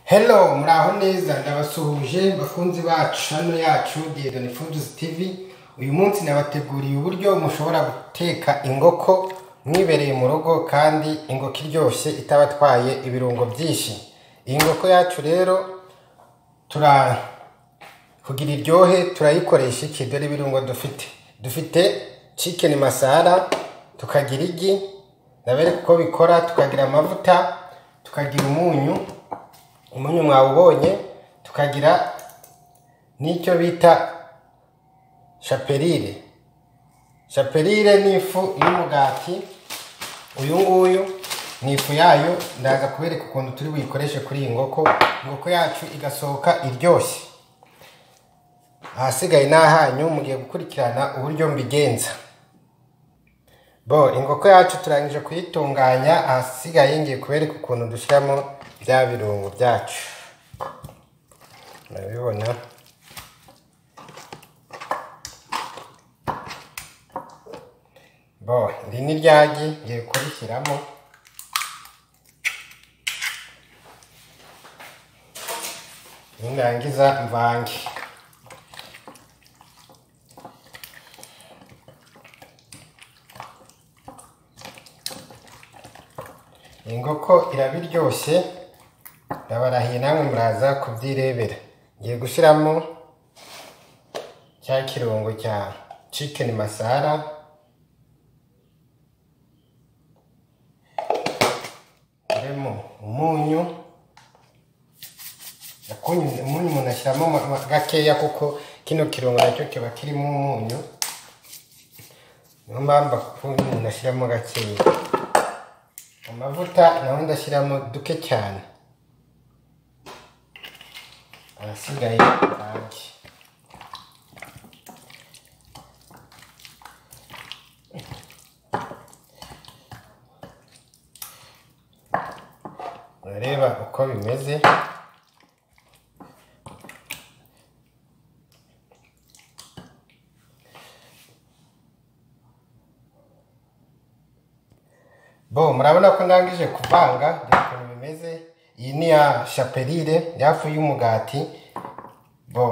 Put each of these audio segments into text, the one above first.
hello muraho neza ndabasuhuje bakunzi bacu hano yacu diyedoni fuduzi tivi uyu munsi nabateguriye uburyo mushobora guteka ingoko mwibereye mu rugo kandi ingoko iryoshye itabatwaye ibirungo byinshi iyi ngoko yacu rero tura kugira iryohe turayikoresha iki dore ibirungo dufite dufite cikeni masara tukagira igi ndabere uko bikora tukagira amavuta tukagira umunyu umunyu mwawubonye tukagira n'icyo bita shaperire shaperire ni ifu y'umugati uyu nguyu ni ifu yayo ndaza kubereka ukuntu turi buyikoreshe kuri iyi ngoko ingoko yacu igasohoka iryoshye ahasigaye ni ahanyu mugiye gukurikirana uburyo mbigenza bo ingoko yacu turangije kuyitunganya ahasigaye ngiye kubereka ukuntu dushyiramo bya birungo byacu murabibona bo iri ni ryagi ngiye kurishyiramo nindangiza mvange ingoko iraba iryoshye ndabarahiye namwe muraza kubyirebera ngiye gushyiramo cya kirungo cya cikeni masara uremo umunyu Akunyu- umunyu umuntu ashyiramo ma- ma- gakeya kuko kino kirungo nacyo kiba kirimo umunyu niyo mpamvu ukunyu umuntu ashyiramo gakeya amavuta naho ndashyiramo duke cyane ahasigaye bange urareba uko bimeze bo murabona ko ndangije kuvanga dore ukuntu bimeze iyi ni ya shaperire yafu y'umugati bo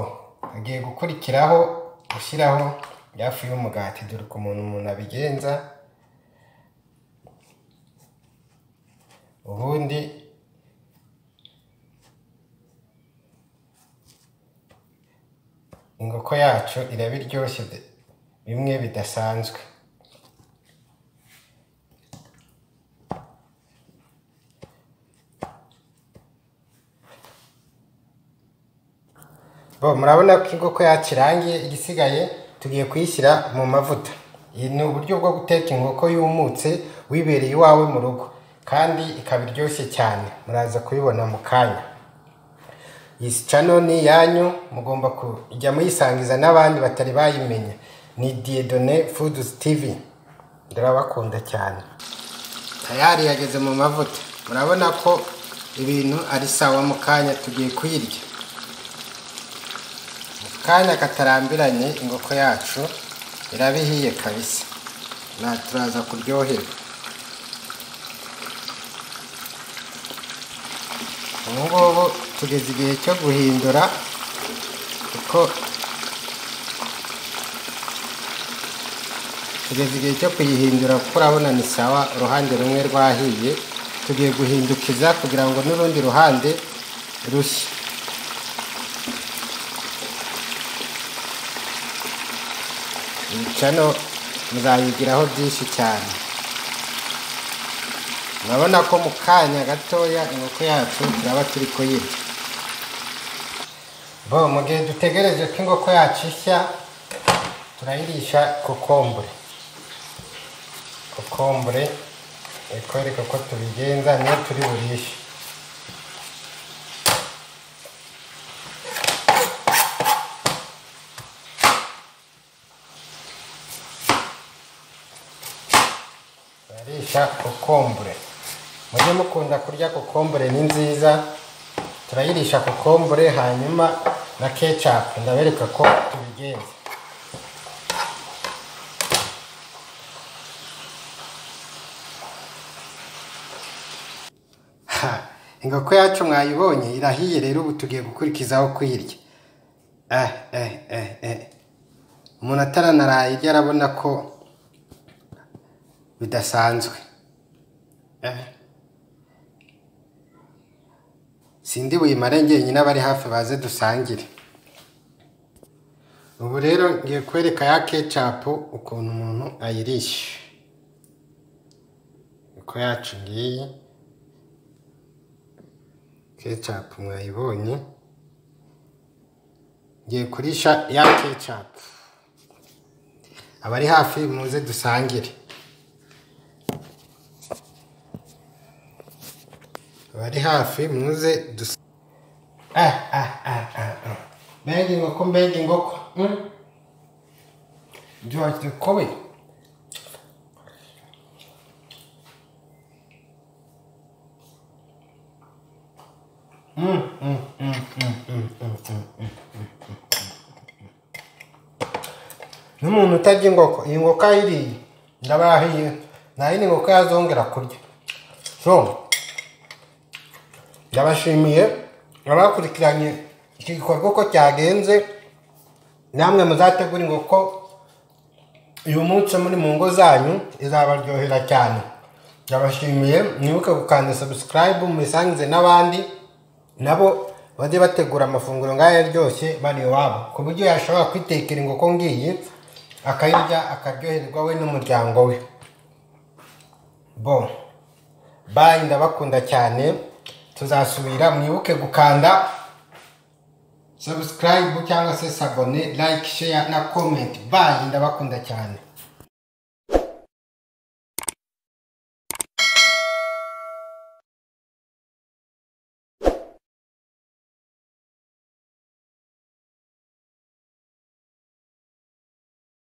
hagiye gukurikiraho gushyiraho yafu y'umugati dore ukuntu umuntu abigenza ubundi ingoko yacu iraba iryoshye de- bimwe bidasanzwe bo murabona ko inkoko yakirangiye igisigaye tugiye kuyishyira mu mavuta iyi ni uburyo bwo guteka inkoko yumutse wibereye iwawe mu rugo kandi ikaba iryoshye cyane muraza kubibona mu kanya iyi cano ni iyanyu mugomba kujya muyisangiza n'abandi batari bayimenya ni diyedone fuduzi tivi ndabakunda cyane tayari yageze mu mavuta murabona ko ibintu ari sawa mu kanya tugiye kuyirya kanya katarambiranye ingoko yacu irabihiye kabisa na turaza kuryoherwa ubu ngubu tugeze igihe cyo guhindura kuko tugeze igihe cyo kuyihindura kuko urabona ni sawa uruhande rumwe rwahiye tugiye guhindukiza kugira ngo n'urundi ruhande rushye cano muzayigiraho byinshi cyane urabona ko mu kanya gatoya inkoko yacu turaba turi kuyirya bo mu gihe dutegereje ko inkoko yacu ishya turayirisha kokombure kokombure ikwereka ko tubigenza niyo turi burishe turarisha kokombure mujye mukunda kurya kokombure ni nziza turayirisha kokombure hanyuma na kecapu ndabereka ko tubigenza Ha, inkoko yacu mwayibonye irahiye rero ubu tugiye gukurikizaho kuyirya eh eh eh eh umuntu ataranaraye irya arabona ko bidasanzwe eh sindi buyimare njyenyine abari hafi baze dusangire ubu rero ngiye kwereka ya kecapu ukuntu umuntu ayirisha uko yacu ngiyi kecapu mwayibonye ngiye kurisha ya kecapu abari hafi muze dusangire abari hafi muze dusangire ah ah ah ah ah mbega inkoko mbega inkoko mm. George the Kobe n'umuntu utarya inkoko iyi nkoko ayiriye ndaba yahiye nta yindi nkoko yazongera kurya so ndabashimiye abakurikiranye iki gikorwa uko cyagenze namwe muzategura inkoko uyu munsi muri mu ngo zanyu izabaryohera cyane ndabashimiye mwibuke gukanda subscribe mubisangize n'abandi nabo bajye bategura amafunguro nk'aya aryoshye bari iwabo ku buryo yashobora kwitekera inkoko ngiyi akayirya akaryoherwa we n'umuryango we bo bayi ndabakunda cyane tuzasubira mwibuke gukanda subscribe cyangwa se sabone like share na comment bayi ndabakunda cyane